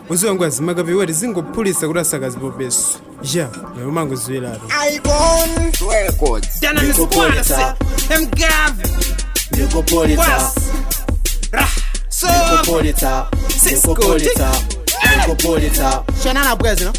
uziwa ngwazi makapiwati zingophulitsa kuti asakazipopeso ya nayo mangoziwiratu Icon Records. Dana miskwala se Mgave Nikopolita, Was Rah So Nikopolita, Nikopolita, Nikopolita, Shanana bwezi no?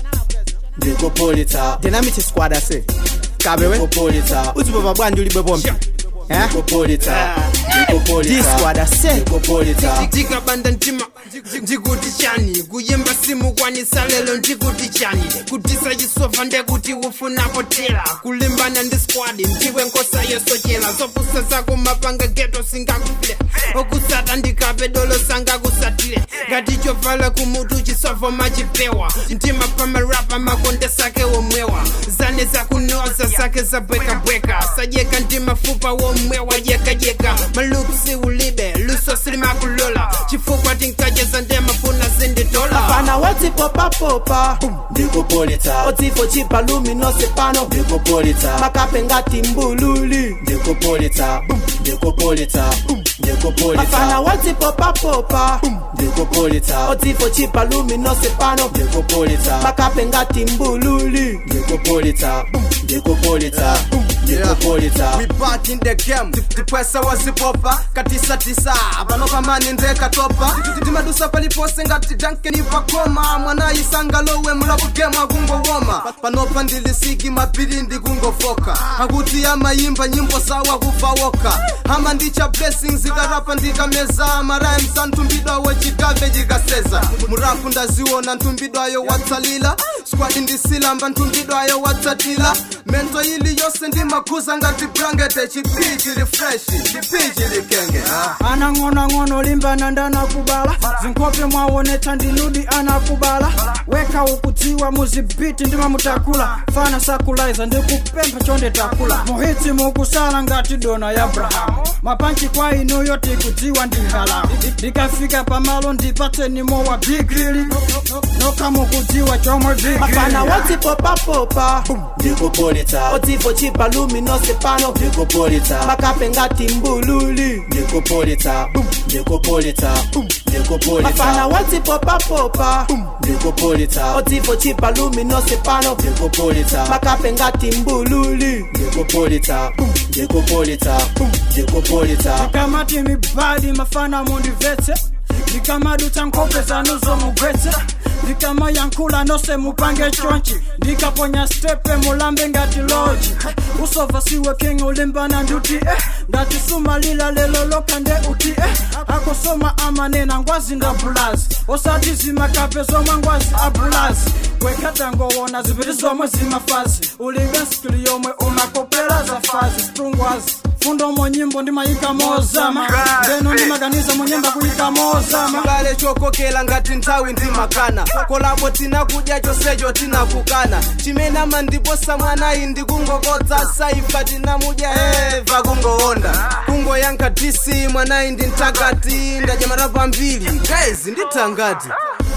Nikopolita, Dynamite squad ase. Kabewe. Nikopolita, Uzipopa bwanji ulibe bombi. Eh? Nikopolita, This Nikopolita, squad ase. Nikopolita, ndikabanda ntima ndikuti chani kuyimba simu kwanisa lelo ndikuti chani kutisa chisova ndekuti ufunapo tela kulimbana ndi squad ndiwe nkosa yosochela zopusa zako mapanga geto singakufile okusata ndikape dolo sangakusatile ngati chovala kumutu chisovo machipewa mtima pamarapa makonde sake womwewa zane zakunoza zake zabwekabweka sajeka ndi mafupa womwewa jekajeka malupsi ulibe luso silimakulola chifukwa tinkacheza ndemafuna zinditola Fana wati popa popa. Nikopolita, Otifo chipa luminose pano. Nikopolita, Makape ngati mbululi. Nikopolita, Nikopolita, Fana Nikopolita, wati popa popa. Nikopolita, Otifo chipa luminose pano. Nikopolita, Makape ngati mbululi. Nikopolita, Nikopolita, Nikopolita, We back in the game tipwesa wazipopa katisatisa pano pamani ndekatopa timadusa palipose ngati dankeni pakoma mwana isanga lowe mulabu game akungowoma panopa ndilisigi mapiri ndikungofoka akuti amayimba nyimbo sawa kufawoka ama ndicha blessings ikarapa ndikameza marhymes ntumbidwawo chikave chikaseza murapu ndaziona ntumbidwayo watsalila squad ndisilamba ntumbidwayo watsatila mento ili yose ndimakhuza ngati brangete chipi chili fresh chipi chili kenge ah. anang'onang'ono limbana ndanakubala zinkope mwawonetsa ndiludi anakubala weka ukudziwa muzibiti ndima mutakula fana sakulaiza ndikupempha chonde takula muhitsi mukusala ngati dona ya abrahamu mapanchi kwa inuyo tikudziwa ndi halamu ndikafika pamalo ndipatseni mowa bigili nokha mukudziwa chomwe Fana bigili wati popa popa. Nikopolita, Otifo chipa luminose pano. Nikopolita, Makape ngati mbululi. Nikopolita, Nikopolita, Fana Nikopolita, wati popa popa. Nikopolita, Otifo chipa luminose pano. Nikopolita, Makape ngati mbululi. Nikopolita, Nikopolita, Nikopolita, ndikamati mibadi mafana mundivetse ndikamadutsa nkhope zanuzo mugwetse ndikamayankhula nose mupange chonchi ndikaponya stepe mulambe ngati loji usova siwe king ulimbana nduti eh. ngati sumalila lelo lokha nde uti eh. akosoma amanena ngwazi ndabulazi osati zimakape zomwe ngwazi abulazi wekhatangowona zipiti zomwe zimafazi ulibe skili yomwe umakopera za fazi strungwazi fundo monyimbo ndimayika mozama ndeno ndimaganiza munyimba kuyika mozama chibale chokokela ngati nthawi ndimakana kolabo tinakudya chonsecho tinakukana chimene amandiposa mwanayi ndikungokodza saifa tinamudya eva kungowonda kungoyankha dc mwanayi ndi mtakati ndadya marapu ambiri guys ndithangati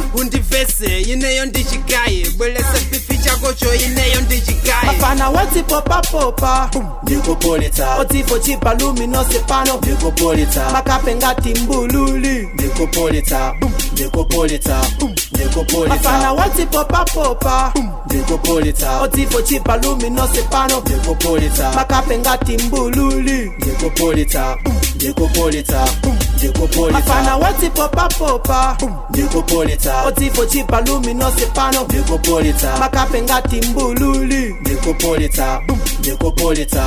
undivese ineyo ndichigaye bweresa pifi chakocho ineyo ndichigaye Fana wati popa popa. Nikopolita, Otifo chipa luminose pano. Nikopolita, Makape ngati mbululi. Nikopolita, Nikopolita, Fana Nikopolita, wati popa popa. Nikopolita, Otifo chipa luminose pano. Nikopolita, Makape ngati mbululi. Nikopolita, Nikopolita, Fana Nikopolita, wati popa popa. Nikopolita, Otifo chipa luminose pano. Nikopolita, Makape ngati mbululi. Nikopolita, Nikopolita,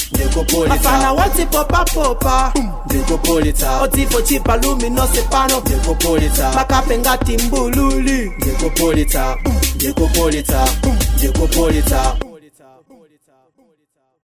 Fana Nikopolita, wati popa popa. Nikopolita, Otifo chipa luminose pano. Nikopolita, Makape ngati mbululi. Nikopolita, Nikopolita, Nikopolita.